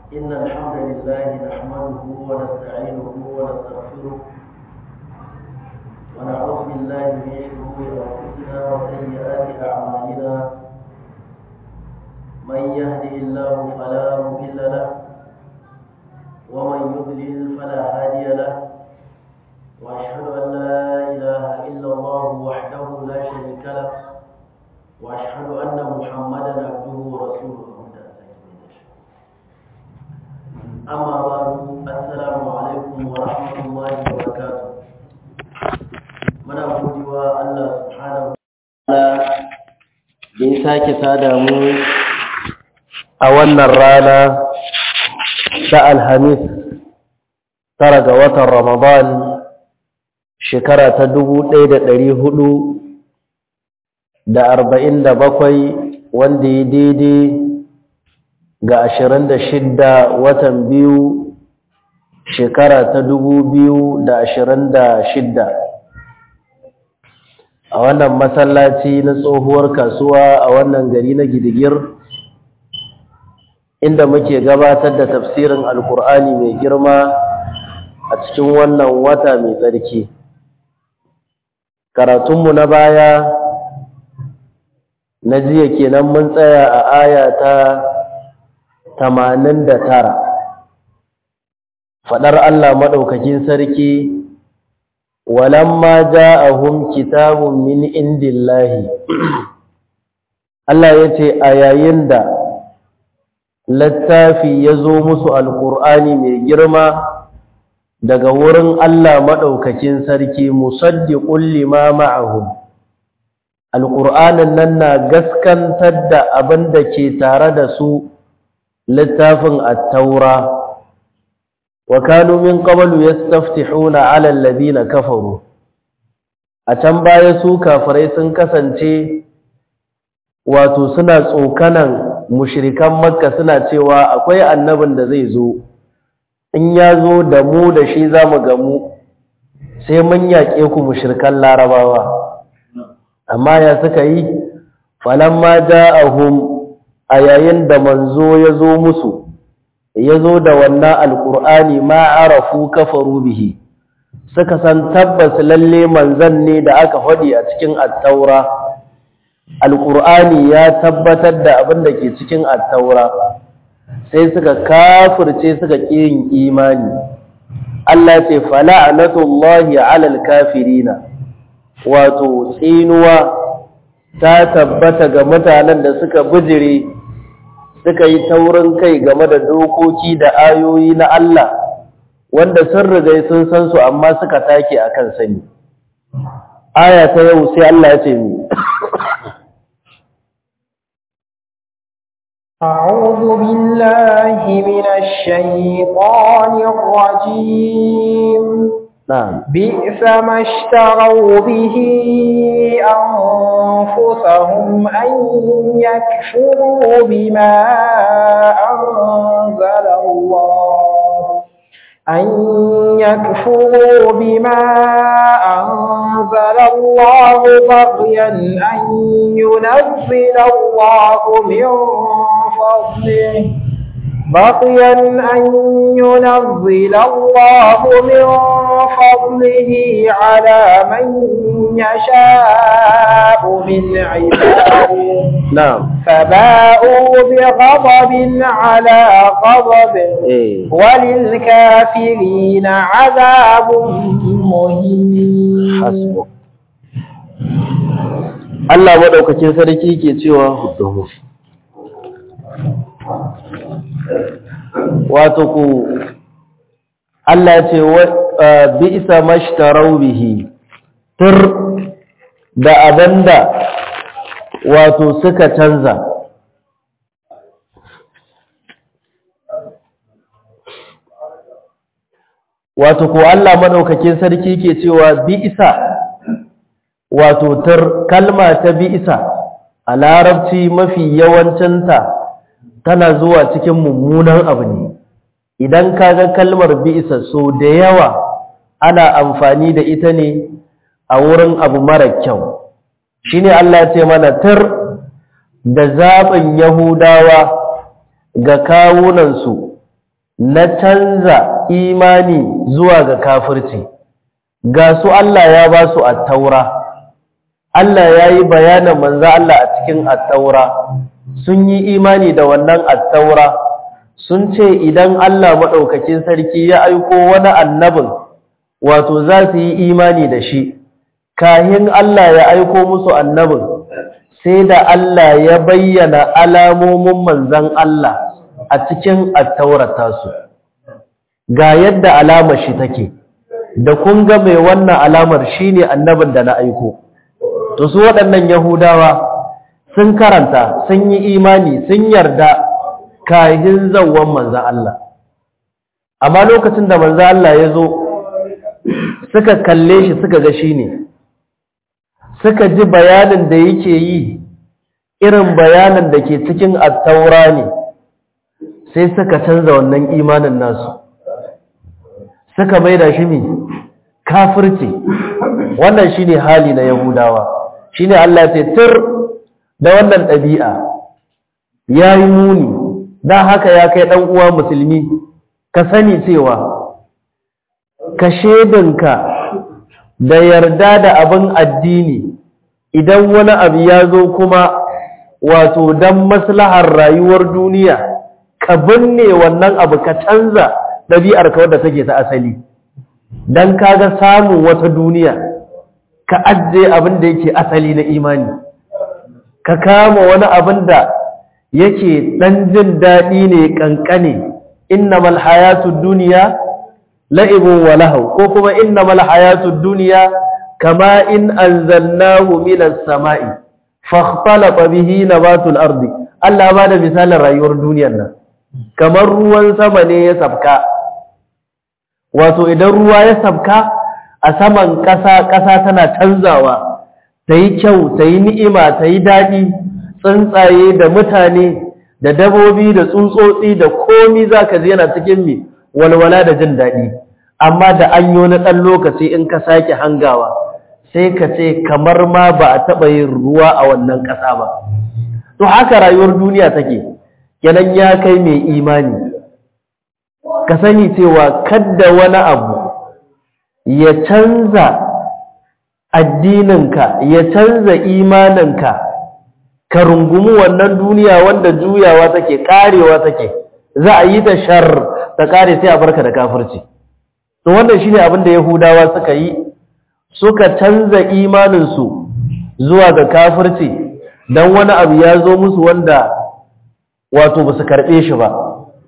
إن الحمد لله نحمده ونستعينه ونستغفره ونعوذ بالله من شرور أنفسنا وسيئات أعمالنا من يهده الله فلا مضل له ومن يضلل فلا هادي له وأشهد أن لا إله إلا الله وحده لا شريك له وأشهد أن محمدا عبده ورسوله أما بعد السلام عليكم ورحمة الله وبركاته muna godewa Allah subhanahu wa da ya sake sada mu a wannan rana ta Alhamis tara ga watan Ramadan shekara ta dubu ɗaya da ɗari hudu da arba'in da bakwai wanda ya daidai ga ashirin da shidda watan biyu shekara ta dubu biyu da ashirin da shidda a wannan masallaci na tsohuwar kasuwa a wannan gari na gidigir inda muke gabatar da tafsirin alkur'ani mai girma a cikin wannan wata mai tsarki karatunmu na baya na jiya kenan mun tsaya a aya ta tamanin da tara faɗar Allah maɗaukakin sarki walamma ja'ahum kitabun min indillahi Allah ya ce a yayin da littafi ya zo musu alƙur'ani mai girma daga wurin Allah maɗaukakin sarki musaddiqul lima ma'ahum alƙur'anin nan na gaskantar da abin da ke tare da su littafin at-taura wa kanu min qablu yastaftihuna 'ala alladhina kafaru a can baya su kafirai sun kasance wato suna tsokanan mushrikan makka suna cewa akwai annabin da zai zo in ya zo da mu da shi zamu gamu sai mun yaƙe ku mushrikan larabawa amma ya suka yi falamma ja'ahum a yayin da manzo ya zo musu ya zo da wannan alƙur'ani ma arafu kafaru bihi suka san tabbas lalle manzan ne da aka faɗi a cikin attaura alƙur'ani ya tabbatar da abin da ke cikin attaura sai suka kafirce suka ƙi yin imani Allah ce fala'anatullahi alal kafirina wato tsinuwa ta tabbata ga mutanen da suka bijire suka yi taurin kai game da dokoki da ayoyi na Allah wanda sun riga sun san su amma suka take akan sani aya ta yau sai Allah ya ce mi أعوذ بالله من الشيطان الرجيم نعم بئس ما اشتروا به أنفسهم أن يكفروا بما أنزل الله أن يكفروا بما أنزل الله بغيا أن ينزل الله من فضله بقيا أن ينزل الله من فضله على من يشاء من عباده نعم فباءوا بغضب على غضب eh وللكافرين عذاب مهين hasbu Allah madaukakin sarki ke cewa huduhu wato ku Allah ce bi isa mashtarau bihi tur da abanda wato suka canza wato ko Allah madaukakin sarki ke cewa bi isa wato tur kalma ta bi isa a larabci mafi yawancinta tana zuwa cikin mummunan abu ne idan kaga kalmar bi'sa so da yawa ana amfani da ita ne a wurin abu mara kyau shine Allah ya ce mana tar da zaɓin Yahudawa ga kawunansu na canza imani zuwa ga kafirci ga su Allah ya ba su attaura Allah ya yi bayanin manzo Allah a cikin attaura sun yi imani da wannan attaura sun ce idan Allah maɗaukakin sarki ya aiko wani annabin wato za su yi imani da shi kahin Allah ya aiko musu annabin sai da Allah ya bayyana alamomin manzan Allah a cikin attaurata su ga yadda alamar shi take da kun ga mai wannan alamar shine annabin da na aiko to su waɗannan yahudawa sun karanta sun yi imani sun yarda kahin zawon manzan Allah amma lokacin da manzan Allah ya zo suka kalle shi suka ga shi ne suka ji bayanin da yake yi irin bayanin da ke cikin attaura ne sai suka canza wannan imanin nasu suka maida shi ne kafirci wannan shi ne hali na yahudawa shi ne Allah ce tur da wannan ɗabi'a ya yi muni don haka ya kai ɗan uwa musulmi ka sani cewa ka shedinka da yarda da abin addini idan wani abu ya zo kuma wato don maslahar rayuwar duniya ka binne wannan abu ka canza ɗabi'ar ka wadda take ta asali don kaga samun wata duniya ka ajiye abin da yake asali na imani ka kama wani abin da yake ɗan jin daɗi ne ƙanƙane innamal hayatud duniya la'ibun wa lahu ko kuma innamal hayatud dunya kama in anzalnahu minas sama'i fakhtalata bihi nabatul ardi Allah ba da misalin rayuwar duniyar nan kamar ruwan sama ne ya sabka wato idan ruwa ya sabka a saman ƙasa ƙasa tana canzawa ta yi kyau ta yi ni'ima ta yi daɗi tsuntsaye da mutane da dabobi da tsuntsotsi da komi za ka ji yana cikin mi walwala da jin daɗi amma da an yi wani ɗan lokaci in ka sake hangawa sai ka ce kamar ma ba a taɓa yin ruwa a wannan ƙasa ba to haka rayuwar duniya take kenan ya kai mai imani ka sani cewa kadda wani abu ya canza addininka ya canza imaninka ka rungumi wannan duniya wanda juyawa take karewa take za a yi ta shar ta kare sai a barka da kafirci to wannan shine abin da yahudawa suka yi suka canza imaninsu zuwa ga kafirci dan wani abu ya zo musu wanda wato ba su karɓe shi ba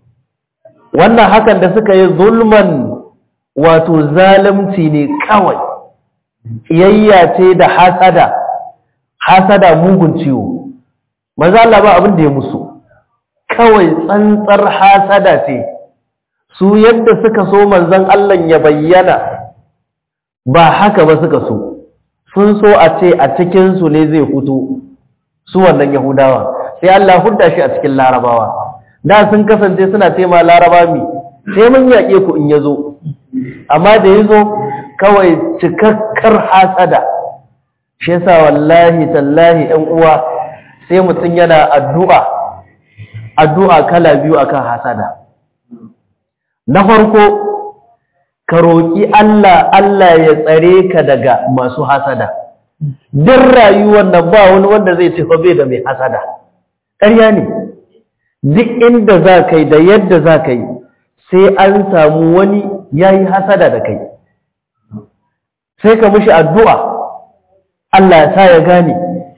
wannan hakan da suka yi zulman wato zalunci ne kawai iyayya ce da hasada hasada mugun ciwo maza Allah ba abin da ya musu kawai tsantsar hasada ce su yadda suka so manzon Allah ya bayyana ba haka ba suka so sun so a ce a cikin su ne zai fito su wannan yahudawa sai Allah hudda shi a cikin larabawa da sun kasance suna ce ma laraba mi sai mun yaƙe ku in yazo amma da yazo kawai cikakkar hasada shi yasa wallahi tallahi ɗan uwa sai mutum yana addu'a addu'a kala biyu akan hasada na farko ka roƙi Allah Allah ya tsare ka daga masu hasada duk rayuwar nan ba wani wanda zai ce bai da mai hasada ƙarya ne duk inda za ka yi da yadda za ka yi sai an samu wani ya yi hasada da kai sai ka mushi addu'a Allah ya sa ya gane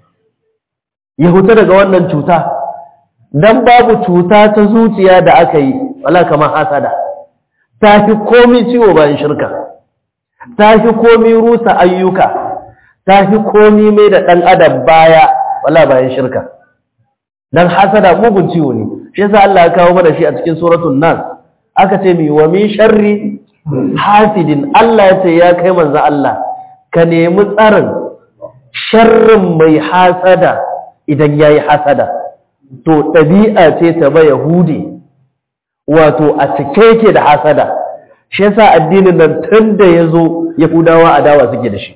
ya huta daga wannan cuta don babu cuta ta zuciya da aka yi wala kamar hasada ta fi komi ciwo bayan shirka ta fi komi rusa ayyuka ta fi komi mai da ɗan adam baya wala bayan shirka don hasada mugun ciwo ne shi yasa Allah ya kawo mana shi a cikin suratul nas aka ce mi wa min sharri hasidin Allah ya ce ya kai manzo Allah ka nemi tsarin sharrin mai hasada idan yayi hasada to ɗabi'a ce ta ba yahudi wato a cike yake da hasada shi yasa addinin nan tun da ya zo yahudawa adawa suke da shi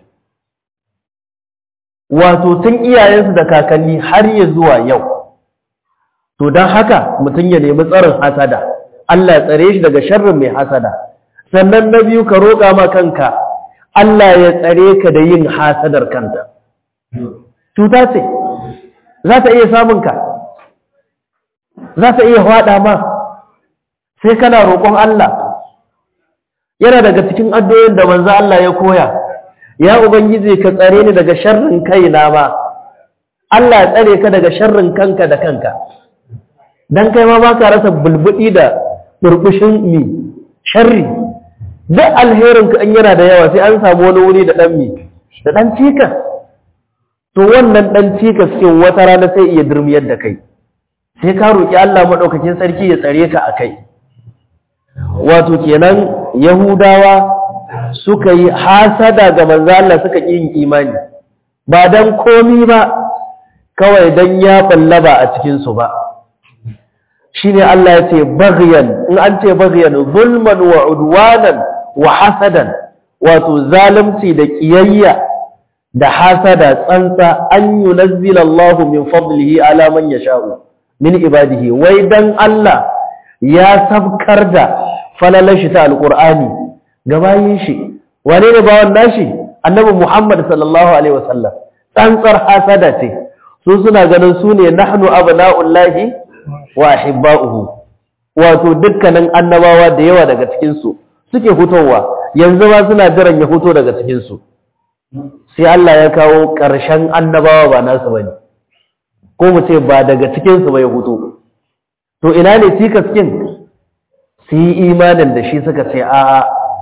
wato tun iyayensu da kakanni har ya zuwa yau to don haka mutum ya nemi tsarin hasada Allah ya tsare shi daga sharrin mai hasada sannan na biyu ka roƙa ma kanka Allah ya tsare ka da yin hasadar kanta cuta ce za ta iya samun ka za ta iya haɗa ma sai kana roƙon Allah yana daga cikin addu'o'in da manzo Allah ya koya ya ubangiji ka tsare ni daga sharrin kaina ma Allah ya tsare ka daga sharrin kanka da kanka dan kai ma baka rasa bulbudi da burbushin mi sharri duk alherin ka an yana da yawa sai an samu wani wuri da dan mi da dan cikas to wannan dan cikas cikin wata rana sai iya durmiyar da kai sai ka roki Allah madaukakin sarki ya tsare ka akai wato kenan yahudawa suka yi hasada ga manzo Allah suka ƙi yin imani ba dan komi ba kawai dan ya ballaba a cikin su ba shine Allah ya ce baghyan in an ce baghyan zulman wa udwanan wa hasadan wato zalunci da kiyayya da hasada tsantsa an yunazzila Allah min fadlihi ala man yasha'u min ibadihi wai dan Allah ya sabkar da falalar shi ta alqur'ani gabayin shi wane ne bawan nashi annabi Muhammad sallallahu alaihi wasallam tsantsar hasada ce su suna ganin su ne nahnu abna'ullahi wa ahibba'uhu wato dukkanin annabawa da yawa daga cikin su suke fitowa yanzu ma suna jiran ya fito daga cikin su sai Allah ya kawo ƙarshen annabawa ba nasu bane ko mu ce ba daga cikin su ba ya fito to ina ne cikaskin su yi imanin da shi suka ce a'a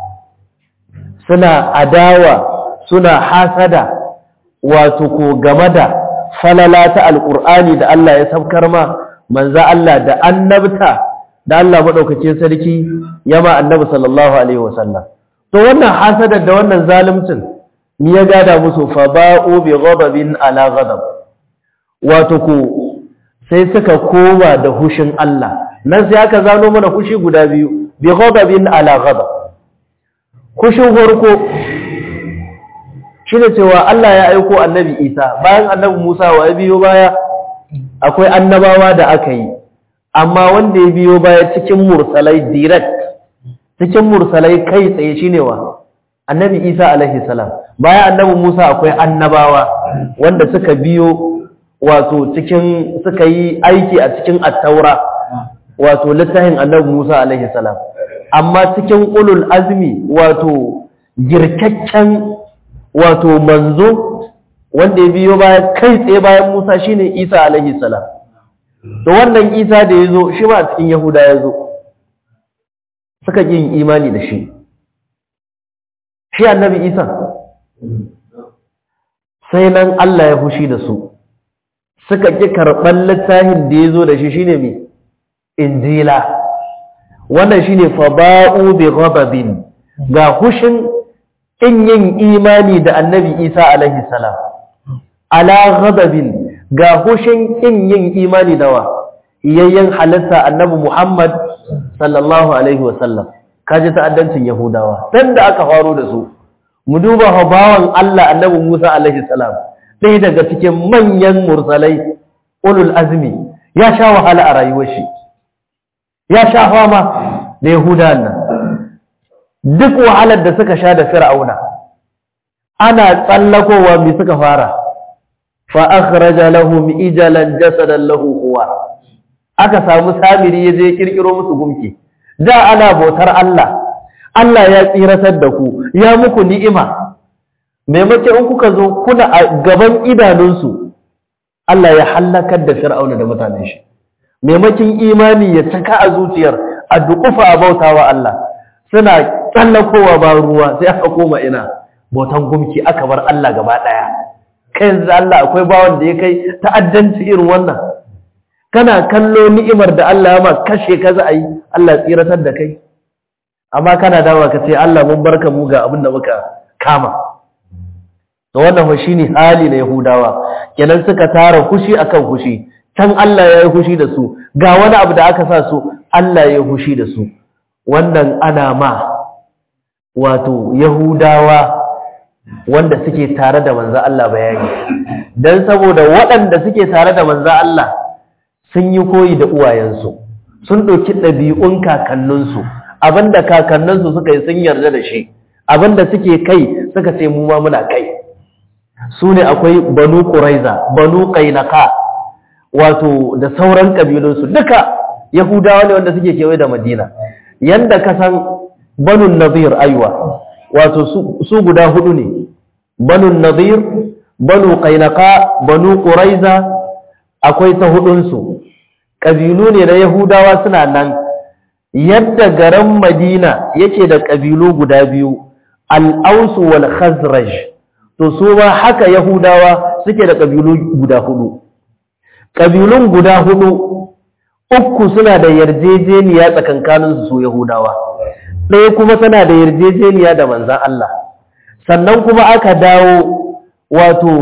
suna adawa suna hasada wato ko game da falala ta alƙur'ani da Allah ya saukar ma manza Allah da annabta da Allah maɗaukacin sarki ya ma annabi sallallahu alaihi wasallam to wannan hasadar da wannan zalimcin ni ya gada musu fa ba'u bi ghadabin ala ghadab wato ko sai suka koma da hushin Allah nan sai aka zano mana hushi guda biyu bi ghadabin ala ghadab kushin farko shine cewa Allah ya aiko annabi Isa bayan annabi Musa wa ya biyo baya akwai annabawa da aka yi amma wanda ya biyo baya cikin mursalai direct cikin mursalai kai tsaye shine wa annabi Isa alaihi salam bayan annabi Musa akwai annabawa wanda suka biyo wato cikin suka yi aiki a cikin at-taura wato littafin annabi Musa alaihi salam amma cikin ulul azmi wato girkakken wato manzo wanda ya biyo baya kai tsaye bayan Musa shine Isa alaihi salam to wannan Isa da yazo shi ma a cikin Yahuda yazo suka yin imani da shi shi annabi Isa sai nan Allah ya fushi da su suka ki karban littafin da yazo da shi shine me injila wannan shine faba'u bi ghadabin ga hushin in yin imani da annabi Isa alaihi salam ala ghadabin ga hushin in yin imani da wa yayyan halitta annabi Muhammad sallallahu alaihi wasallam kaji ta'addancin yahudawa dan da aka faro da su mu duba bawan Allah annabi Musa alaihi salam ɗaya daga cikin manyan mursalai ulul azmi ya sha wahala a rayuwar shi ya sha fama da yahudawan nan duk wahalar da suka sha da fir'auna ana tsallakowa mi suka fara fa akhraja lahum ijalan jasadan lahu huwa aka samu samiri ya je kirkiro musu gumki da ana bautar Allah Allah ya tsiratar da ku ya muku ni'ima maimakon in kuka zo kuna a gaban idanunsu Allah ya hallakar da fir'auna da mutanen shi maimakon imani ya cika a zuciyar a dukufa a bautawa Allah suna tsallakowa ba ruwa sai aka koma ina bautan gumki aka bar Allah gaba daya kai yanzu Allah akwai bawan da ya kai ta'addanci irin wannan kana kallo ni'imar da Allah ya ma kashe ka za a yi Allah tsiratar da kai amma kana dawa ka ce Allah mun barka mu ga abin da muka kama to wannan fa shine hali na Yahudawa kenan suka tara kushi akan kushi can Allah ya yi kushi da su ga wani abu da aka sa su Allah ya yi kushi da su wannan ana ma wato Yahudawa wanda suke tare da manzo Allah bayani dan saboda waɗanda suke tare da manzo Allah sun yi koyi da uwayensu sun ɗauki ɗabi'un kakanninsu abinda kakanninsu suka yi sun yarda da shi abinda suke kai suka ce mu ma muna kai su ne akwai banu ƙuraiza banu ƙainaka wato da sauran ƙabilunsu duka yahudawa ne wanda suke kewaye da madina yanda ka san banu nazir aiwa wato su guda hudu ne banu nazir banu ƙainaka banu ƙuraiza akwai ta hudunsu ƙabilu ne na yahudawa suna nan yadda garin madina yake da ƙabilu guda biyu al'ausu wal khazraj to su ma haka yahudawa suke da ƙabilu guda hudu ƙabilun guda hudu uku suna da yarjejeniya tsakankaninsu su yahudawa ɗaya kuma tana da yarjejeniya da manzan Allah sannan kuma aka dawo wato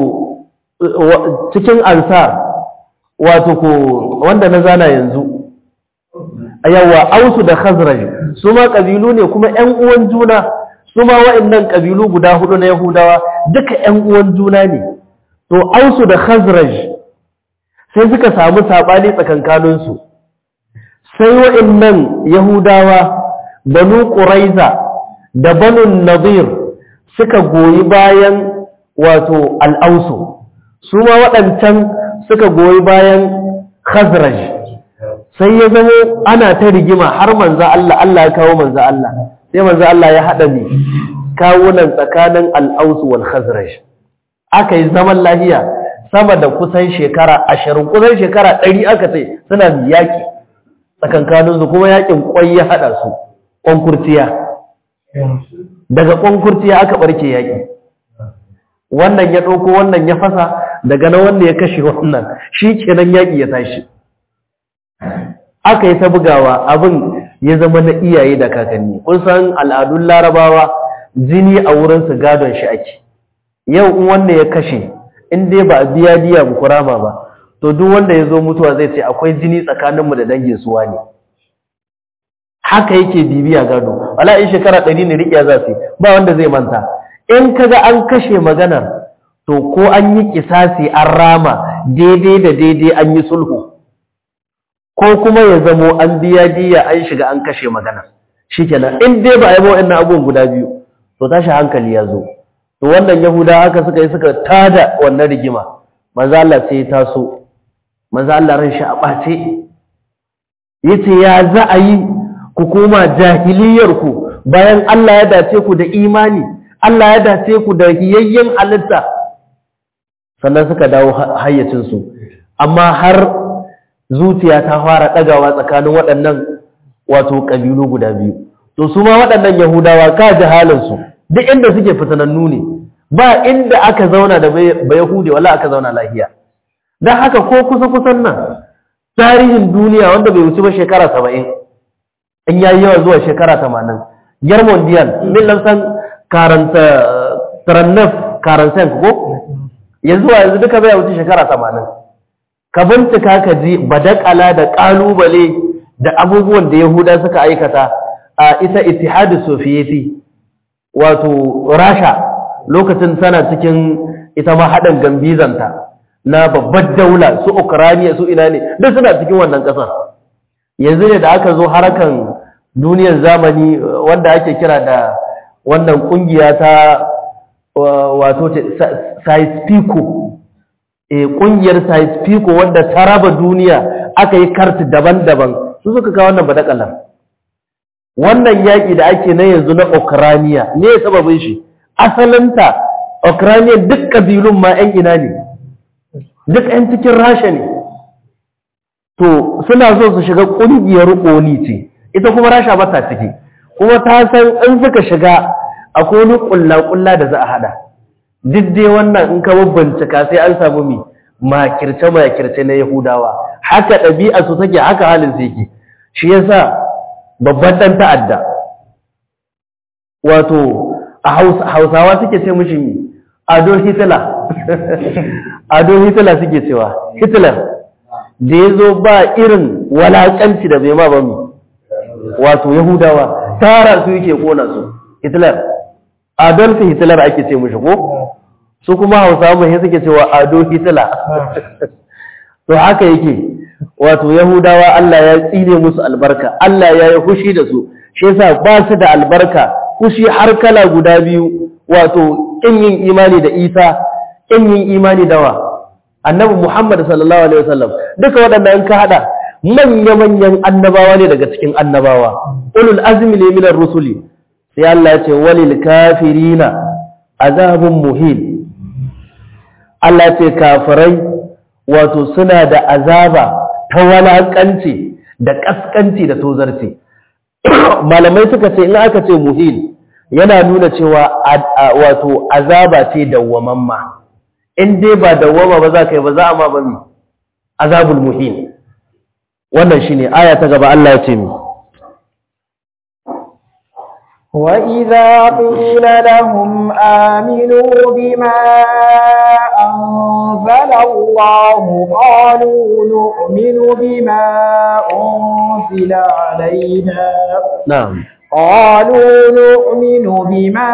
cikin ansar wato ko wanda na zana yanzu yawa ausu da khazraj su ma kabilu ne kuma ƴan uwan juna su ma wa'annan kabilu guda hudu na yahudawa duka ƴan uwan juna ne to ausu da khazraj sai suka samu sabani tsakankanin su sai wa'annan yahudawa banu quraiza da banu nadir suka goyi bayan wato al-ausu su ma waɗancan suka goyi bayan khazraj sai ya zamo ana ta rigima har manzo Allah Allah ya kawo manzo Allah sai manzo Allah ya hada ni kawunan tsakanin al-Aus wal Khazraj aka yi zaman lahiya sama da kusan shekara 20 kusan shekara 100 aka ce suna yaki tsakankanin su kuma yakin kwai ya hada su konkurtiya daga konkurtiya aka barke yaki wannan ya dauko wannan ya fasa daga na wanda ya kashe wannan shi kenan yaki ya tashi aka yi ta bugawa abin ya zama na iyaye da kakanni kun san al'adun larabawa jini a wurinsu gadon shi ake yau in wanda ya kashe in dai ba a biya diya mu kurama ba to duk wanda ya zo mutuwa zai ce akwai jini tsakaninmu da dangin suwa ne haka yake bibiya gado wala in shekara ɗari ne riƙiya za su ba wanda zai manta in kaga an kashe maganar to ko an yi kisasi an rama daidai da daidai an yi sulhu ko kuma ya zamo an biya diya an shiga an kashe magana shikenan in dai ba a yi wa'annan abubuwan guda biyu to tashi hankali ya zo to wannan yahuda haka suka yi suka tada wannan rigima manzo Allah sai ya taso manzo Allah ran shi a bace yace ya za a yi ku koma jahiliyar ku bayan Allah ya dace ku da imani Allah ya dace ku da hiyayyen halitta sannan suka dawo hayyacin su amma har zuciya ta fara ɗagawa tsakanin waɗannan wato ƙabilu guda biyu to su ma waɗannan yahudawa ka ji halinsu duk inda suke fitanannu ne ba inda aka zauna da ba yahudi wala aka zauna lahiya don haka ko kusa kusan nan tarihin duniya wanda bai wuce ba shekara saba'in in ya yi yawa zuwa shekara tamanin yar mondial min lamsan karanta tarannaf karansan ko yanzu wa yanzu duka bai wuce shekara tamanin ka bincika ka ji badakala da kalubale da abubuwan da yahuda suka aikata a ita ittihadu soviyeti wato rasha lokacin tana cikin ita ma haɗin gambizanta na babbar daula su ukraniya su ina ne duk suna cikin wannan ƙasar yanzu ne da aka zo harakan duniyar zamani wanda ake kira da wannan ƙungiya ta wato saispiko ƙungiyar saispiko wanda ta raba duniya aka yi karti daban-daban su suka kawo wannan badakalar wannan yaƙi da ake na yanzu na Ukraniya ne sababin shi asalinta Ukraniya duk ƙabilun ma 'yan ina ne duk 'yan cikin rasha ne to suna so su shiga ƙungiyar ƙoni ce ita kuma rasha ba ta ciki kuma ta san in suka shiga akwai wani ƙulla-ƙulla da za a haɗa duk dai wannan in ka bincika sai an samu mi makirce-makirce na yahudawa haka ɗabi'a su take haka halin su yake shi yasa babban ɗan ta'adda wato a hausawa suke ce mushi mi ado hitler ado hitler suke cewa hitler da ya zo ba irin walakanci da bai ma ba mi wato yahudawa tara su yake kona su hitler adolf hitler ake ce mushi ko su kuma hausawa mai suke cewa ado hitler to haka yake wato yahudawa Allah ya tsine musu albarka Allah ya yi hushi da su shi yasa ba su da albarka hushi har kala guda biyu wato kin yin imani da Isa kin yin imani da wa annabi Muhammad sallallahu alaihi wasallam duka waɗannan ka hada manya manyan annabawa ne daga cikin annabawa ulul azmi ne minar rusuli sai Allah ya ce walil kafirina azabun muhin Allah ce kafirai wato suna da azaba ta walakanci da kaskanci da tozarci malamai suka ce in aka ce muhin yana nuna cewa wato azaba ce dawwamamma in dai ba dawwama ba za ka yi ba za a ma ba mi azabul muhin wannan shine aya ta gaba Allah ya ce mi وإذا قيل لهم آمنوا بما أنزل الله قالوا نؤمن بما أنزل علينا na'am قالوا نؤمن بما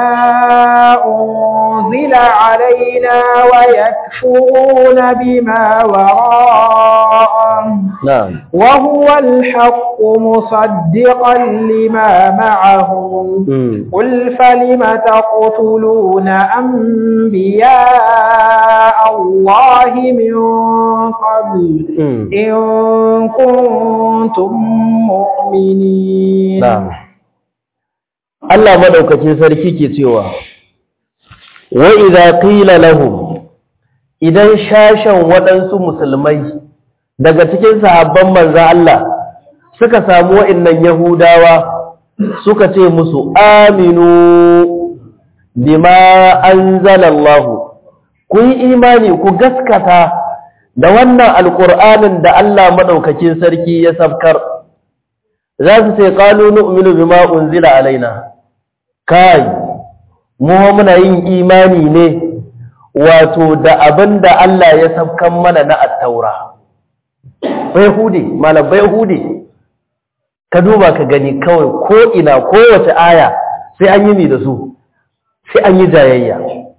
أنزل علينا ويكفرون بما وراءه na'am وهو الحق مصدقا لما معهم mm. قل فلم تقتلون أنبياء الله من قبل mm. إن كنتم مؤمنين na'am Allah madaukakin sarki ke cewa wa idza qila lahum idan shashan waɗansu musulmai daga cikin sahabban manzo Allah suka samu wa'annan yahudawa suka ce musu aminu bima anzalallahu ku yi imani ku gaskata da wannan alqur'anin da Allah madaukakin sarki ya sabkar za su ce qalu nu'minu bima unzila alaina kai mu muna yin imani ne wato da abinda Allah ya sabkan mana na at-taura bai hude malam bai hude ka duba ka gani kawai ko ina kowace aya sai an yi ni da su sai an yi jayayya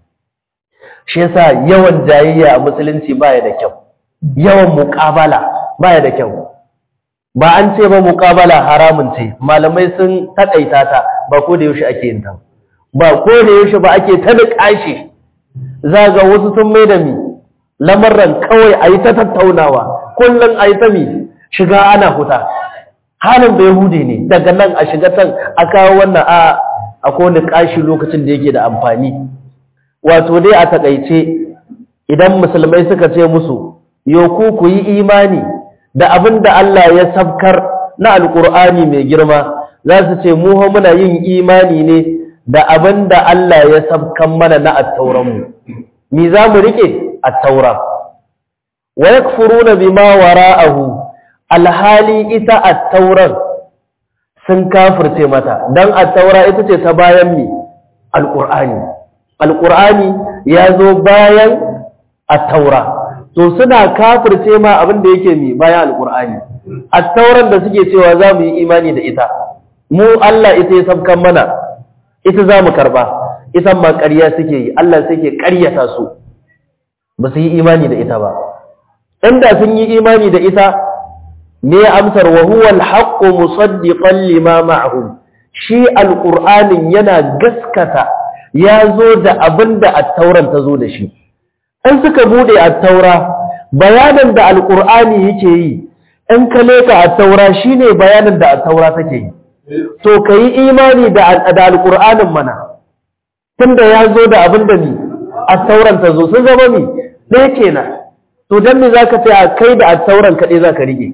shi yasa yawan jayayya a musulunci baya da kyau yawan muƙabala baya da kyau ba an ce ba muƙabala haramun ce malamai sun taƙaita ta ba ko da yaushe ake yin ta ba ko da yaushe ba ake ta niƙashi za ga wasu sun mai da mi lamarran kawai a yi ta tattaunawa kullum a yi ta mi shiga ana huta halin bai hude ne daga nan a shiga can a kawo wannan a a kone kashi lokacin da yake da amfani wato dai a takaice idan musulmai suka ce musu yoku ku yi imani da abin da Allah ya sabkar na alkur'ani mai girma za su ce mu muna yin imani ne da abin da Allah ya sabkan mana na attauranmu mi za mu rike attaura wa yakfuruna bima wara'ahu alhali ita attauran sun kafirce mata dan attaura ita ce ta bayan mi alqur'ani alqur'ani ya zo bayan attaura to suna kafirce ma abin da yake mi bayan alqur'ani attauran da suke cewa za mu yi imani da ita mu Allah ita ya sabkan mana ita za mu karba ita ma ƙarya suke yi Allah suke ƙaryata su ba su yi imani da ita ba inda sun yi imani da ita ne amsar wa huwa al-haqqu musaddiqan lima ma'ahum shi alqur'anin yana gaskata ya zo da abinda at-tauran ta zo da shi in suka bude at-taura bayanin da alqur'ani yake yi in ka leka at-taura shine bayanin da at-taura take yi to kai imani da da alqur'anin mana tunda ya zo da abinda ni at-tauran ta zo sun zama mi ɗaya kenan to dan me zaka ce a kai da at-tauran kaɗai zaka rige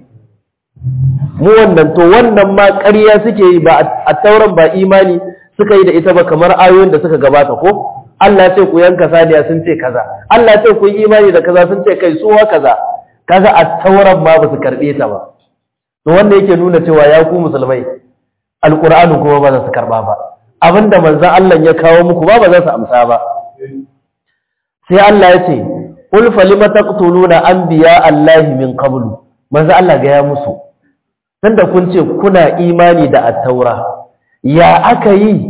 mu wannan to wannan ma ƙarya suke yi ba a tauran ba imani suka yi da ita ba kamar ayoyin da suka gabata ko Allah ce ku yanka saniya sun ce kaza Allah ce ku yi imani da kaza sun ce kai suwa kaza kaga a tauran ma ba su karɓe ta ba to wanda yake nuna cewa ya ku musulmai alqur'ani kuma ba za su karba ba abinda manzon Allah ya kawo muku ba ba za su amsa ba sai Allah ya ce qul falima taqtuluna anbiya Allah min qablu manzo Allah ga ya musu tunda kun ce kuna imani da at-taura ya aka yi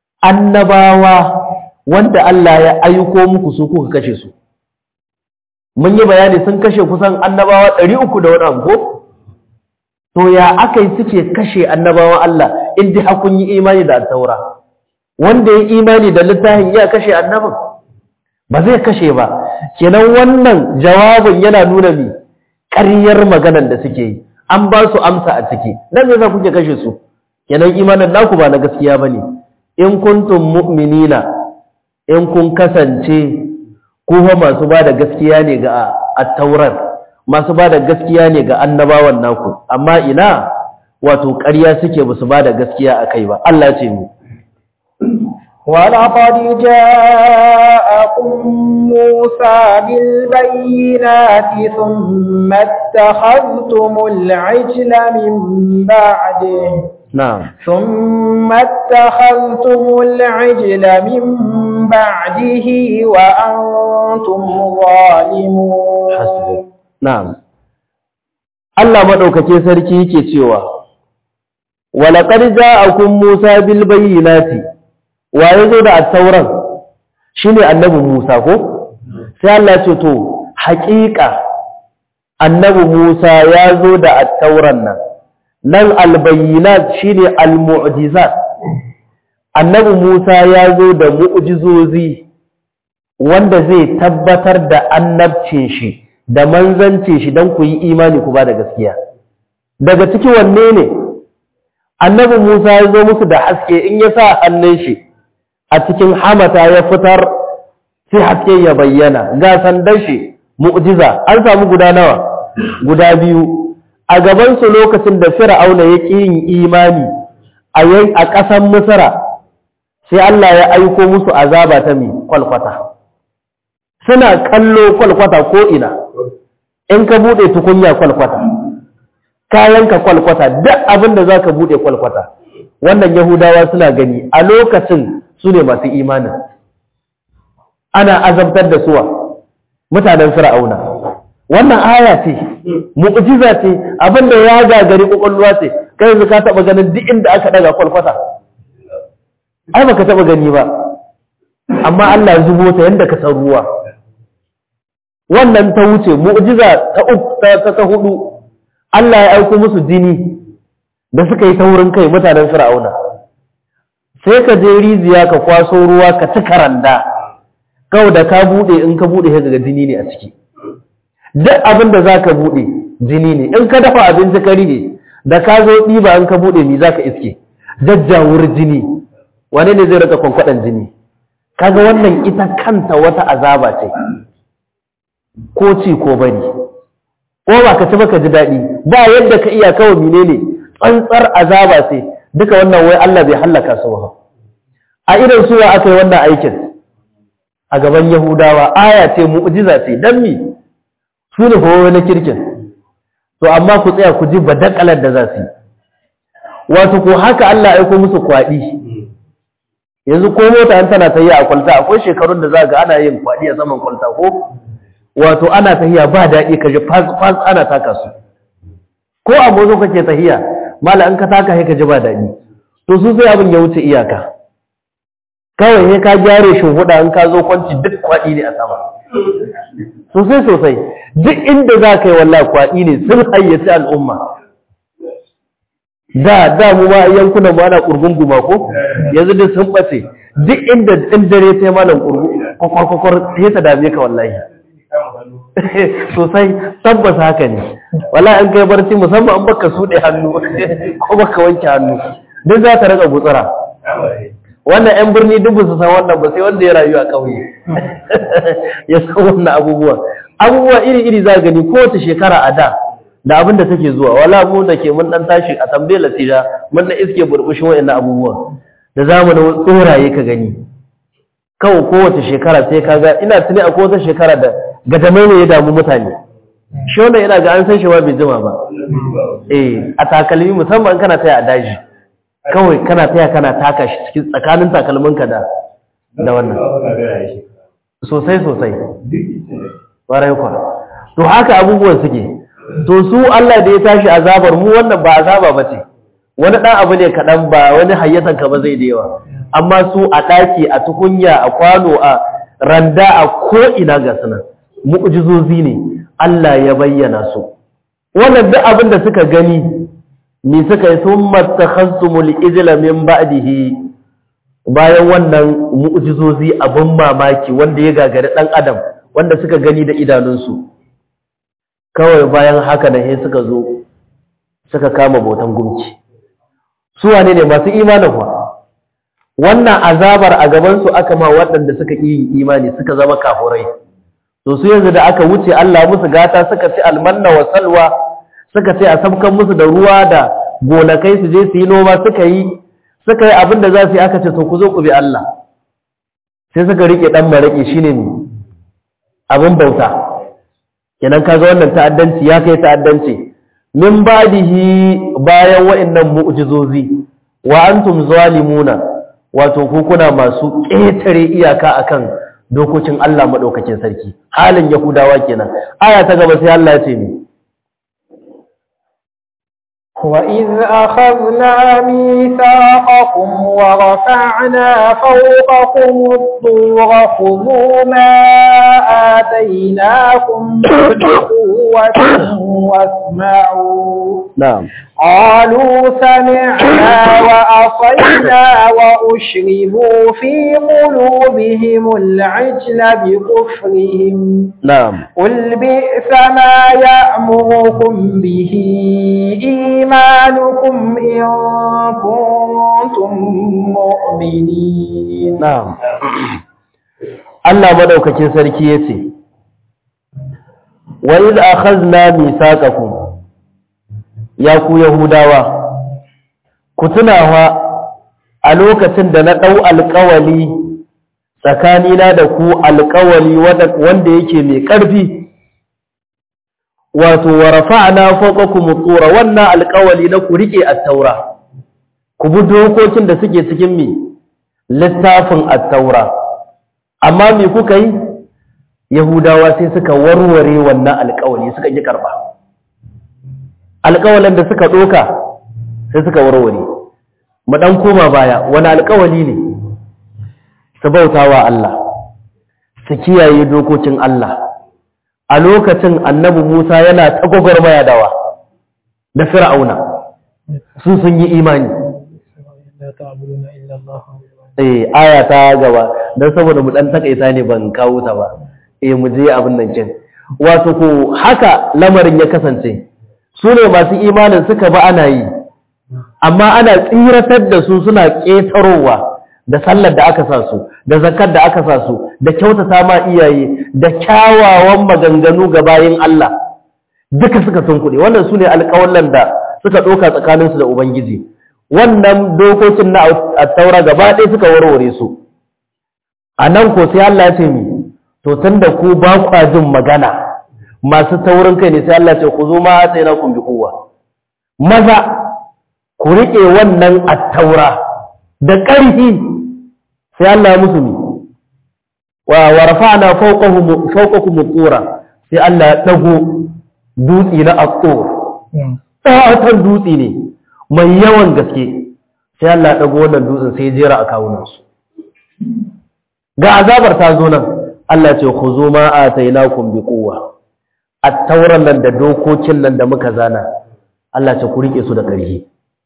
annabawa wanda Allah ya aiko muku su kuka kashe su mun yi bayani sun kashe kusan annabawa ɗari uku da wani abu ko to ya aka yi suke kashe annabawan Allah in dai hakun yi imani da taura wanda ya imani da littafin ya kashe annabin ba zai kashe ba kenan wannan jawabin yana nuna mi ƙaryar maganar da suke yi an ba su amsa a ciki dan me yasa kuke kashe su kenan imanin naku ba na gaskiya bane in kuntum mu'minina in kun kasance ku fa masu ba da gaskiya ne ga at-taurat masu ba da gaskiya ne ga annabawan naku amma ina wato ƙarya suke ba su ba da gaskiya akai ba Allah ya ce mu ولقد جاءكم موسى بالبينات ثم اتخذتم العجل من بعده na'am ثم اتخذتم العجل من بعده وأنتم ظالمون hasbuk na'am Allah madaukake sarki yake cewa walaqad ja'akum Musa bil bayyinati wa yazo da at-tauran shine annabi Musa ko sai Allah ce to haƙiƙa annabi Musa ya zo da at-tauran nan nan al-bayyinat shine al-mu'jizat annabi Musa ya zo da mu'jizozi wanda zai tabbatar da annabcin shi da manzancin shi don ku yi imani ku ba da gaskiya daga ciki wanne ne annabi Musa ya zo musu da haske in ya sa hannun shi a cikin hamata ya fitar sai haske ya bayyana ga sandan shi mu'jiza an samu guda nawa guda biyu a gaban su lokacin da fir'auna ya ƙi yin imani a a ƙasan misra sai Allah ya aiko musu azaba ta mi kwalkwata suna kallo kwalkwata ko ina in ka bude tukunya kwalkwata kayanka kwalkwata duk abin da zaka bude kwalkwata wannan yahudawa suna gani a lokacin su ne masu imanin ana azabtar da suwa mutanen fir'auna wannan aya ce mu'jiza ce abin da ya gagari kokolluwa ce kai yanzu ka taba ganin duk inda aka daga kwalkwata ai baka taba gani ba amma Allah ya zubo ta yanda ka san ruwa wannan ta wuce mu'jiza ta ta ta hudu Allah ya aiko musu jini da suka yi taurin kai mutanen Fir'auna sai ka je rijiya ka kwaso ruwa ka ci karanda kawai da ka bude in ka bude sai ga jini ne a ciki duk abin da zaka bude jini ne in ka dafa abinci kari ne da ka zo ɗiba in ka bude mi zaka iske jajjawur jini wane ne zai rika kwankwaɗan jini kaga wannan ita kanta wata azaba ce ko ci ko bari ko ba ka ci ba ka ji daɗi ba yadda ka iya kawai menene tsantsar azaba ce duka wannan wai Allah bai hallaka su ba a irin suwa aka yi wannan aikin a gaban Yahudawa aya ce mu'jiza ce dan mi su ne fa na kirkin to amma ku tsaya ku ji badakalar da za su yi wato ko haka Allah aiko musu kwaɗi yanzu ko mota an tana tafiya a kwalta akwai shekarun da za ga ana yin kwaɗi a saman kwalta ko wato ana tahiya ba daɗi ka ji fas ana taka su ko a mozo kake tahiya mala an ka taka sai ka ji ba daɗi to su sai abin ya wuce iyaka kawai sai ka gyare shi huda an ka zo kwanci duk kwaɗi ne a sama sosai sosai duk inda za ka yi wallahi kwaɗi ne sun hayyaci al'umma da da mu ma yankunan mu ana kurgun guma ko yanzu duk sun bace duk inda in dare ta yi malam kurgu kwakwar kwakwar sai ta dame ka wallahi sosai tabbas haka ne wala an kai barci musamman an baka suɗe hannu ko baka wanke hannu duk za ta raka gutsura wannan yan birni duk su san wannan ba sai wanda ya rayu a ƙauye ya san wannan abubuwa abubuwa iri-iri za gani kowace shekara a da da abin da take zuwa wala mu da ke mun dan tashi a tambaye lasira mun da iske burbushin wayannan abubuwa da zamanin tsoraye ka gani kawai kowace shekara sai ka ga ina tuni a kowace shekara da gadamai ne ya damu mutane shi wanda yana ga an san shi ma bai jima ba eh a takalmi musamman kana taya a daji kawai kana taya kana taka shi cikin tsakanin takalminka da da wannan sosai sosai ƙwarai kwa to haka abubuwan suke to su Allah da ya tashi azabar mu wannan ba azaba ba ce wani ɗan abu ne kaɗan ba wani hayyatan ka ba zai da yawa amma su a ɗaki a tukunya a kwano a randa a ko'ina ga suna mu'jizozi ne Allah ya bayyana su wannan duk abin da suka gani ni suka yi sun mattakhasumul ijla min ba'dihi bayan wannan mu'jizozi abin mamaki wanda ya gagari dan adam wanda suka gani da idanunsu kawai bayan haka da he suka zo suka kama botan gumki su wane ne masu imanin kuwa wannan azabar a gaban su aka ma waɗanda suka yi imani suka zama kafurai to su yanzu da aka wuce Allah musu gata suka ci almanna wa salwa suka ce a sabkan musu da ruwa da gonakai su je su yi noma suka yi suka yi abin da za su yi aka ce to ku zo ku bi Allah sai suka rike dan maraki shine ne abin bauta kenan kaga wannan ta'addanci ya kai ta'addanci min badihi bayan wa'annan mu'jizozi wa antum zalimuna wato ku kuna masu ƙetare iyaka akan dokokin Allah madaukakin sarki halin yahudawa kenan aya ta gaba sai Allah ya ce ni وإذ أخذنا ميثاقكم ورفعنا فوقكم الطور خذوا ما آتيناكم بقوة واسمعوا na'am قالوا سمعنا وأصينا وأشربوا في قلوبهم العجل بكفرهم na'am قل بئس ما يأمركم به إيمانكم إن كنتم مؤمنين na'am Allah madaukakin sarki yace wa iz akhadna mithaqakum ya ku yahudawa ku tunawa a lokacin da na dau alƙawali tsakanina da ku alƙawali wanda yake mai ƙarfi wato wa rafa'na fawqakum at-tura wannan alƙawali na ku rike at-taura ku bi dokokin da suke cikin mi littafin at-taura amma me kuka yi yahudawa sai suka warware wannan alƙawali suka yi karba alƙawalin da suka doka sai suka warware mu dan koma baya wani alƙawali ne su bautawa Allah su kiyaye dokokin Allah a lokacin annabi Musa yana ta gwagwarmaya dawa da fir'auna su sun yi imani eh aya ta gaba dan saboda mu dan takaita ne ban kawo ta ba eh mu je abin nan kin wato ko haka lamarin ya kasance su ne masu imanin suka ba ana yi amma ana tsiratar da su suna ƙetarowa da sallar da aka sa su da zakar da aka sa su da kyautata ma iyaye da kyawawan maganganu ga bayin Allah duka suka sun kuɗi wannan su ne alƙawallan da suka ɗauka tsakaninsu da Ubangiji wannan dokokin na taura gaba ɗaya suka warware su a nan ko sai Allah ya ce mi to tun da ku ba kwa jin magana masu taurin kai ne sai Allah ce ku zo ma sai na kun bi kowa maza ku riƙe wannan attaura da ƙarfi sai Allah ya musu mi wa warfa'na fawqahum fawqakum at-tura sai Allah ya dago dutsi na at-tur tsawatan dutsi ne mai yawan gaske sai Allah ya dago wannan dutsen sai ya jera a kawunan su ga azabar ta zo nan Allah ce khuzu ma atainakum bi quwwa at-tauran nan da dokokin nan da muka zana Allah ce ku rike su da ƙarfi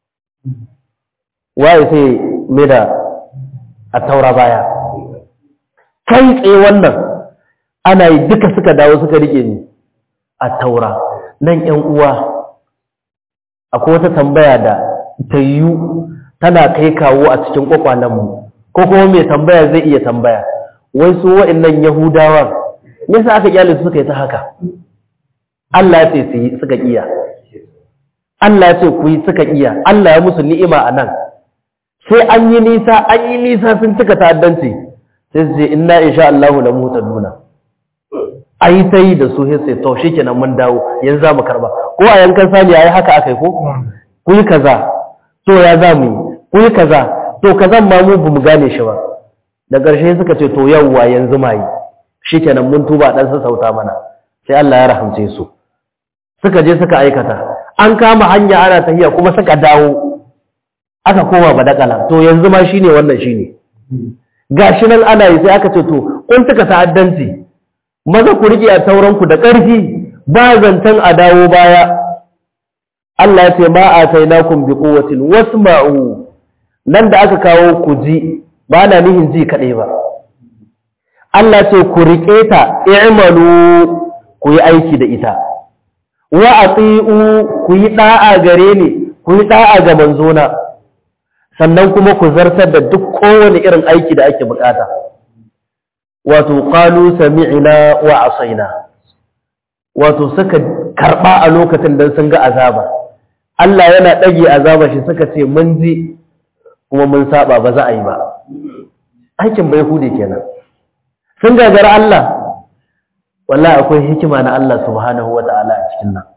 waye sai me da at-taura baya kai tsaye wannan ana yi duka suka dawo suka rike ni at-taura nan ƴan uwa akwai wata tambaya da ta yiwu tana kai kawo a cikin kwakwalenmu ko kuma mai tambaya zai iya tambaya wai su wa'annan yahudawa me yasa aka kyale su suka yi ta haka Allah ya ce su yi suka kiya Allah ya ce ku yi suka kiya Allah ya musu ni'ima a nan sai an yi nisa an yi nisa sun cika ta'addanci sai su ce inna insha Allahu la mutaduna ai ta yi da su sai sai to shikenan mun dawo yanzu za mu karba ko a yankan sani ai haka akai ko ku yi kaza to ya za mu yi ku yi kaza to kazan ma mu bamu gane shi ba da ƙarshe suka ce to yawwa yanzu ma yi shikenan mun tuba dan sauta mana sai Allah ya rahamce su suka je suka aikata an kama hanya ana tafiya kuma suka dawo aka koma badakala to yanzu ma shine wannan shine gashi nan ana yi sai aka ce to kun suka ta'addanci maza ku rike a tauranku da ƙarfi ba zancen a dawo baya Allah ya ce ma atainakum bi quwwatin wasma'u nan da aka kawo ku ji ba na nihin ji kaɗai ba Allah ce ku riƙe ta i'malu ku yi aiki da ita wa ati'u ku yi da'a gare ni ku yi da'a ga manzona sannan kuma ku zartar da duk kowane irin aiki da ake bukata wato qalu sami'na wa asaina wato suka karba a lokacin da sun ga azaba Allah yana dage azaba shi suka ce mun ji kuma mun saba ba za a yi ba aikin bai hude kenan sun gagara Allah wallahi akwai hikima na Allah subhanahu wa ta'ala a cikin nan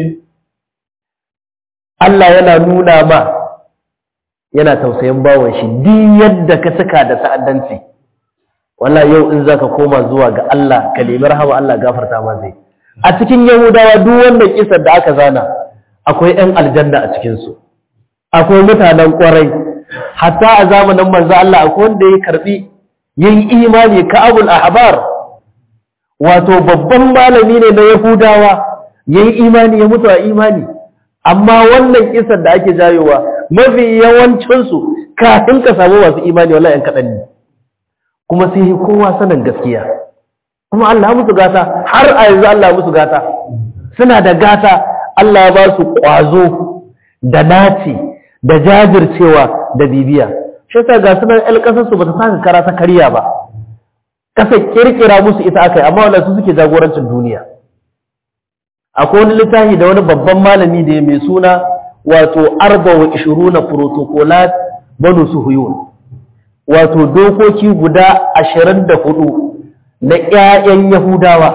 Allah yana nuna ma yana tausayin bawon shi duk yadda ka saka da ta'addanci wallahi yau in zaka koma zuwa ga Allah ka nemi rahama Allah gafarta ma zai a cikin Yahudawa duk wannan kisar da aka zana akwai ɗan aljanna a cikin su akwai mutanen kwarai hatta a zamanin manzo Allah akwai wanda ya karbi yin imani ka abul ahbar wato babban malami ne na Yahudawa yayi imani ya mutu a imani amma wannan kisar da ake jayowa mafi yawancinsu kafin ka samu masu imani wallahi yan kaɗan ne kuma sai yi kowa sanin gaskiya kuma Allah musu gata har a yanzu Allah musu gata suna da gata Allah ya ba su ƙwazo da naci da jajircewa da bibiya shi ta ga sunan ƴan ƙasarsu ba ta saka kara ta karya ba kasa kirkira musu ita aka yi amma wannan su suke jagorancin duniya akwai wani littafi da wani babban malami da ya mai suna wato arba wa ishiruna protocolat banu suhuyun wato dokoki guda ashirin da hudu na ƴaƴan yahudawa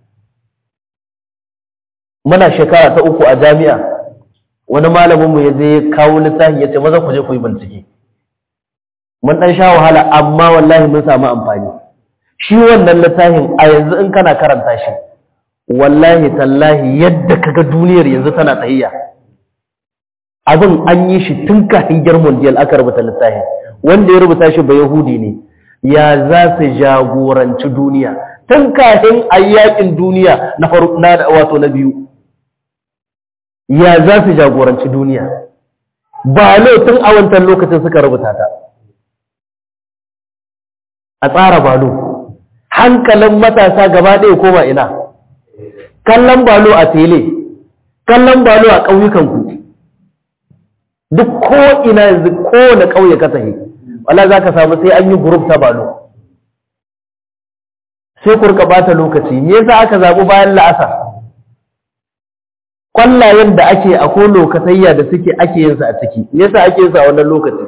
muna shekara ta uku a jami'a wani malaminmu ya zai kawo littafi ya ce maza ku je ku yi bincike mun ɗan sha wahala amma wallahi mun samu amfani shi wannan littafin a yanzu in kana karanta shi wallahi tallahi yadda kaga duniyar yanzu tana tsayiya abin an yi shi tun kafin girman diyal aka rubuta littafin wanda ya rubuta shi ba yahudi ne ya za su jagoranci duniya tun kafin ayyakin duniya na wato na biyu ya za su jagoranci duniya ba tun a wancan lokacin suka rubuta ta a tsara balo hankalin matasa gaba ɗaya koma ina kallon balo a tele kallon balo a ƙauyukanku duk ko ina yanzu kowane ƙauye ka tafi wala za ka samu sai an yi group ta balo sai ku rika bata lokaci me yasa aka zaɓi bayan la'asar kwallayen da ake a ko lokatayya da suke ake yin su a ciki me yasa ake yin su a wannan lokaci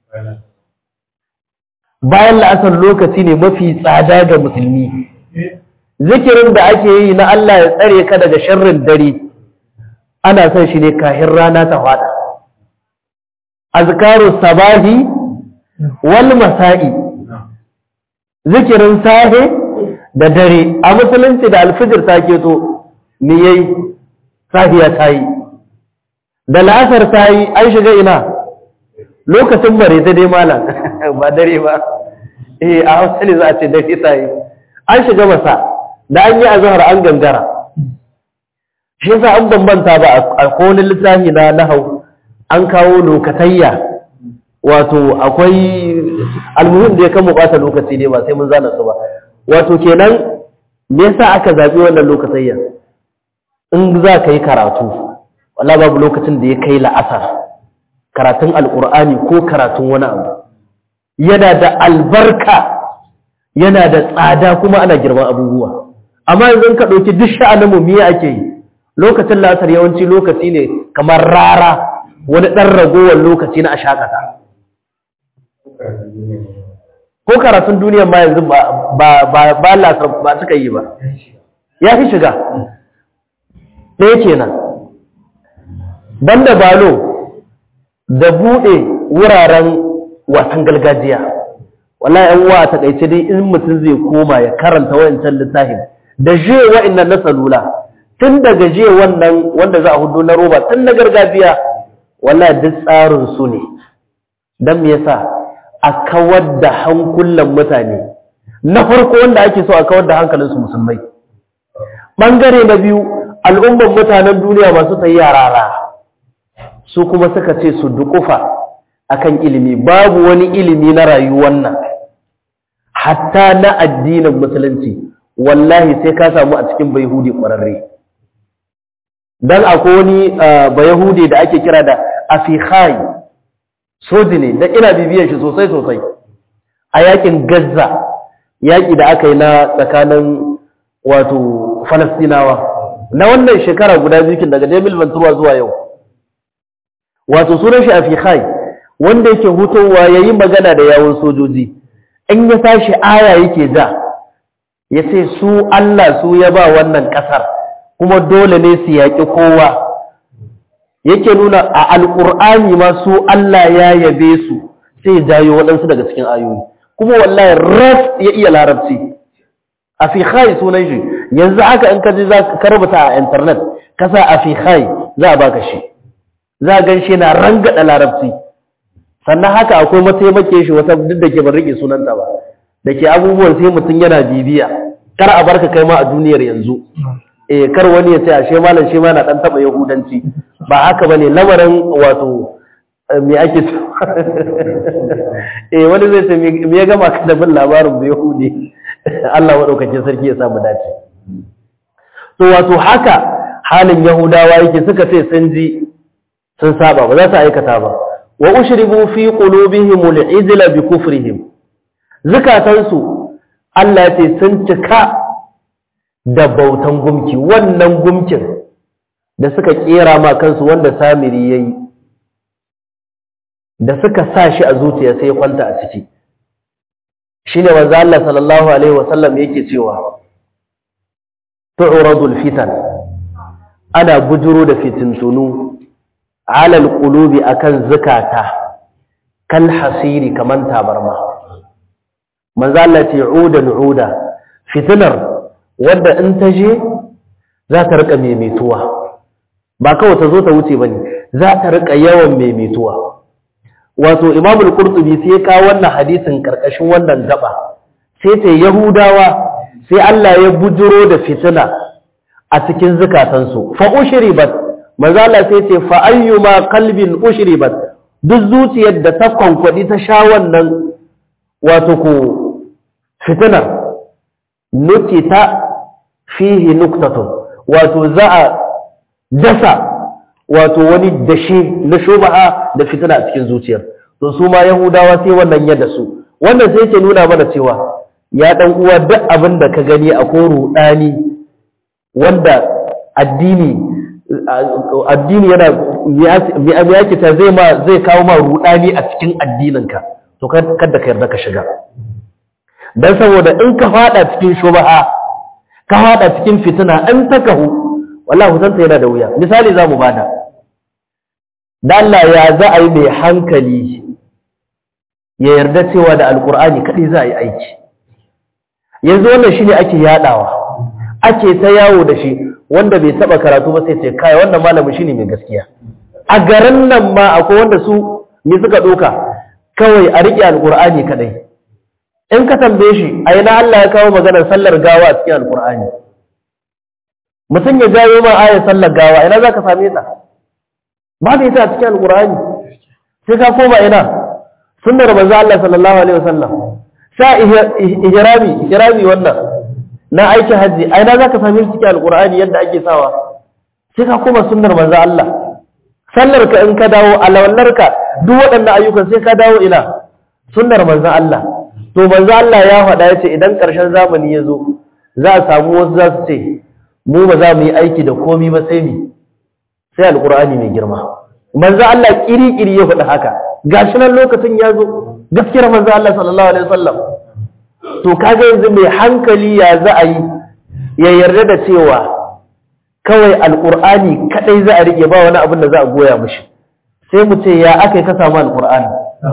bayan la'asar lokaci ne mafi tsada ga musulmi zikirin da ake yi na Allah ya tsare ka daga sharrin dare ana son shi ne kahin rana ta fada azkaru sabahi wal masa'i zikirin sahe da dare a musulunci da alfijir ta keto me yayi safiya ta yi da la'asar ta yi an shiga ina lokacin bare ta dai malam ba dare ba eh a hausa ne za a ce dare ta yi an shiga masa da an yi azhar an gangara shi yasa an bambanta ba a kowane littafi na nahau an kawo lokatayya wato akwai almuhim da ya kan bata lokaci ne ba sai mun zana su ba wato kenan me yasa aka zabi wannan lokatayya in za ka yi karatu wallahi babu lokacin da ya kai la'asar karatun alqur'ani ko karatun wani abu yana da albarka yana da tsada kuma ana girman abubuwa amma yanzu ka ɗauki duk sha'anin mu miya ake yi lokacin lasar yawanci lokaci ne kamar rara wani ɗan ragowar lokaci na a shakata ko karatun duniyar ma yanzu ba lasar ba suka yi ba ya fi shiga ɗaya kenan banda balo da buɗe wuraren wasan gargajiya wallahi yan uwa ta kaice dai in mutum zai koma ya karanta wayancan littafin da je wa'annan na salula tun daga je wannan wanda za a hudu na roba tun na gargajiya wallahi duk tsarin su ne dan me yasa a kawar da hankulan mutane na farko wanda ake so a kawar da hankalin su musulmai bangare na biyu al'umman mutanen duniya masu tayi yarara su kuma suka ce su dukufa akan ilimi babu wani ilimi na rayuwar nan hatta na addinin musulunci wallahi sai ka samu a cikin bayahudi ƙwararre don akwai wani bayahudi da ake kira da afikhai soji ne don ina bibiyar shi sosai sosai a yakin gaza yaƙi da aka yi na tsakanin wato falastinawa na wannan shekara guda biyu daga jamil ventura zuwa yau wato sunan shi afikhai wanda yake hutowa ya yi magana da yawon sojoji in ya tashi aya yake ja ya ce su Allah su ya ba wannan ƙasar kuma dole ne su yaƙi kowa yake nuna a alƙur'ani ma su Allah ya yabe su sai jayo waɗansu daga cikin ayoyi kuma wallahi ras ya iya larabci a fi khai sunan shi yanzu haka in ka ji za ka rubuta a internet ka sa a fi khai za a baka shi za a gan shi na rangada larabci sannan haka akwai mataimake shi wata duk da ke ban rike sunanta ba da ke abubuwan sai mutum yana bibiya kar a barka kai ma a duniyar yanzu eh kar wani ya ce ashe malam shi ma na dan taba yahudanci ba haka bane lamarin wato me ake so eh wani zai ce me ya gama ka da bin labarin da yahudi Allah madaukakin sarki ya samu dace to wato haka halin yahudawa yake suka ce sun ji sun saba ba za su aikata ba wa ushribu fi qulubihim al-ijla bi kufrihim zakatansu Allah ya ce sun cika da bautan gumki wannan gumkin da suka kera ma kansu wanda samiri yayi da suka sa shi a zuciya sai ya kwanta a ciki shine manzo Allah sallallahu alaihi wasallam yake cewa tu'radul fitan ana bujuro da fitintunu ala alqulubi akan zakata kal hasiri kaman tabarma manzo Allah ce udan uda fitinar wadda in ta je za ta rika maimaituwa ba kawai ta zo ta wuce bane za ta rika yawan maimaituwa wato Imam al-Qurtubi sai ya kawo wannan hadisin karkashin wannan gaba sai ce Yahudawa sai Allah ya bujuro da fitina a cikin zukatansu fa ushribat manzo Allah sai ce fa ayyuma qalbin ushribat duk zuciyar da ta kwankwadi ta sha wannan wato ko fitinar nukita fihi nuktatun wato za a dasa wato wani dashi na shubaha da fitina a cikin zuciyar to su ma yahudawa sai wannan ya dasu wannan sai yake nuna mana cewa ya dan uwa duk abin da ka gani a ko rudani wanda addini addini yana me yake ta zai ma zai kawo ma rudani a cikin addininka to kada ka yarda ka shiga dan saboda in ka fada cikin shubaha ka fada cikin fitina in ta kahu wallahi hutanta yana da wuya misali za mu bada da Allah ya za a yi mai hankali ya yarda cewa da alkur'ani kaɗai za a yi aiki yanzu wannan shi ne ake yaɗawa ake ta yawo da shi wanda bai taɓa karatu ba sai ce kai wannan malamin shi ne mai gaskiya a garin nan ma akwai wanda su me suka ɗauka kawai a riƙe alkur'ani kaɗai in ka tambaye shi a ina Allah ya kawo maganar sallar gawa a cikin alkur'ani mutum ya jawo ma ayar sallar gawa ina za ka same ta ba da ita a cikin alkur'ani sai ka koma ina sunnar manzo Allah sallallahu alaihi wasallam sa ihrami ihrami wannan na aikin haji a ina za ka same shi cikin alkur'ani yadda ake sawa sai ka koma sunnar manzo Allah sallar ka in ka dawo alawallar ka duk waɗannan ayyukan sai ka dawo ina sunnar manzo Allah to manzo Allah ya faɗa yace idan ƙarshen zamani ya zo za a samu wasu za su ce mu ba za mu yi aiki da komi ba sai mi sai alkur'ani mai girma manzo Allah kiri-kiri ya faɗi haka gashi nan lokacin ya zo gaskiyar manzo Allah sallallahu alaihi wasallam to kaga yanzu mai hankali ya za a yi ya yarda da cewa kawai alkur'ani kadai za a rike ba wani abin da za a goya mishi sai mu ce ya aka ka samu alkur'ani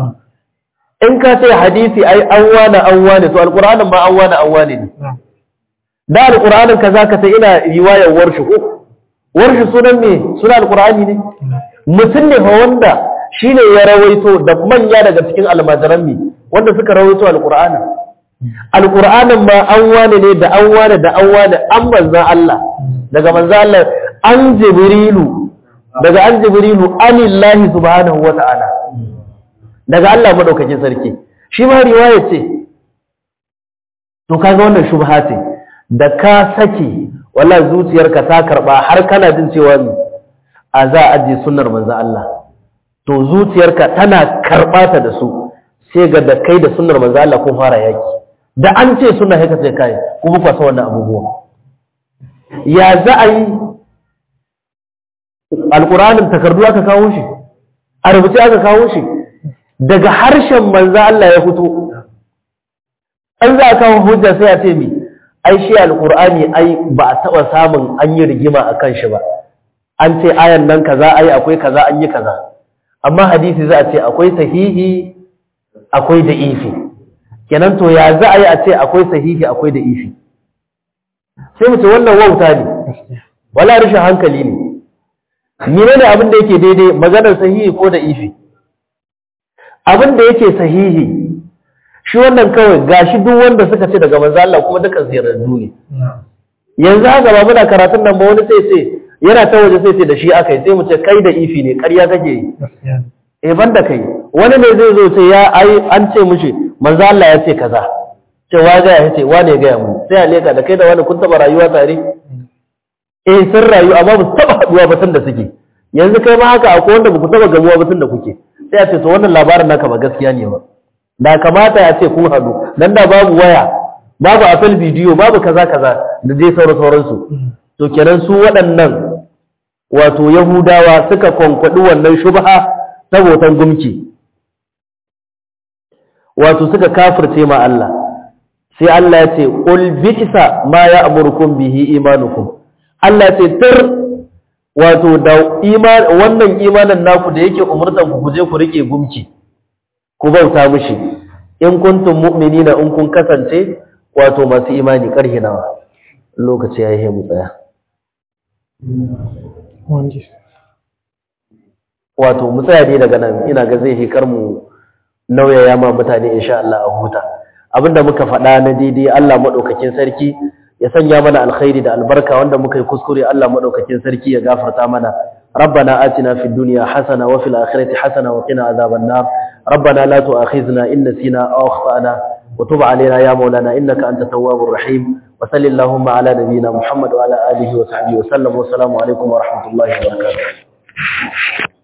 in ka ce hadisi ai an wane an wane to alkur'anin ma an wane an wane ne da alƙur'anin ka zaka ta ina riwayar warshi ko warshi sunan me sunan alƙur'ani ne mutum ne fa wanda shine ya rawaito da manya daga cikin almajiran mi wanda suka rawaito alƙur'ani alqur'anin ma an wane ne da an wane da an wane an manzan Allah daga manzan Allah an jibrilu daga an jibrilu anillahi subhanahu wata'ala daga Allah madaukakin sarki shi ma riwaya ce to kaga wannan shubha ce da ka saki wallahi zuciyarka ta karba har kana jin cewa a za a ajiye sunnar manzan Allah to zuciyarka tana karɓa ta da su sai ga da kai da sunnar manzo Allah ko fara yaki da an ce sunna haka sai kai kuma ku san wannan abubuwa ya za a yi alqur'anin takardu aka kawo shi a rubuce aka kawo shi daga harshen manzo Allah ya fito an za a kawo hujja sai a ce mi ai shi alqur'ani ai ba a taba samun an yi rigima akan shi ba an ce ayan nan kaza ai akwai kaza an yi kaza amma hadisi za a ce akwai sahihi akwai da ifi kenan to ya za a yi a ce akwai sahihi akwai da ifi sai mu ce wannan wauta ne wala rashin hankali ne mene ne abin da yake daidai maganar sahihi ko da ifi abin da yake sahihi shi wannan kawai gashi duk wanda suka ce daga manzo Allah kuma dukan sirrarru ne yanzu haka ba muna karatun nan ba wani sai sai yana ta waje sai ce da shi aka yi sai mu ce kai da ifi ne ƙarya kake yi eh banda kai wani ne zai zo sai ya ai an ce mushi manzo Allah ya ce kaza ce wa ga ya ce wa ne ga mu sai a leka da kai da wani kun taba rayuwa tare eh sun rayu amma ba su taba haduwa ba tun da suke yanzu kai ma haka akwai wanda ba ku taba gamuwa ba tun da kuke sai a ce to wannan labarin naka ba gaskiya ne ba da kamata ya ce kun hadu dan da babu waya babu apple bidiyo babu kaza kaza da dai sauran sauransu to kenan su waɗannan wato Yahudawa suka kwankwaɗi wannan shubha ta botan gumki wato suka kafirce ma Allah sai Allah ya ce qul bi'sa ma ya'murukum bihi imanukum Allah ya ce tar wato da iman wannan imanin naku da yake umurtan ku je ku rike gumki ku bauta mishi in kuntum mu'minina in kun kasance wato masu imani karhi nawa lokaci yayi mu tsaya wato mu tsaya ne daga nan ina ga zai hikar mu nauyaya ma mutane insha Allah a huta abinda muka faɗa na daidai Allah madaukakin sarki ya sanya mana alkhairi da albarka wanda muka yi kuskure Allah madaukakin sarki ya gafarta mana ربنا آتنا في الدنيا حسنة وفي الآخرة حسنة وقنا عذاب النار ربنا لا تؤاخذنا إن نسينا أو أخطأنا وتب علينا يا مولانا إنك أنت التواب الرحيم وصل اللهم على نبينا محمد وعلى آله وصحبه وسلم والسلام عليكم ورحمة الله وبركاته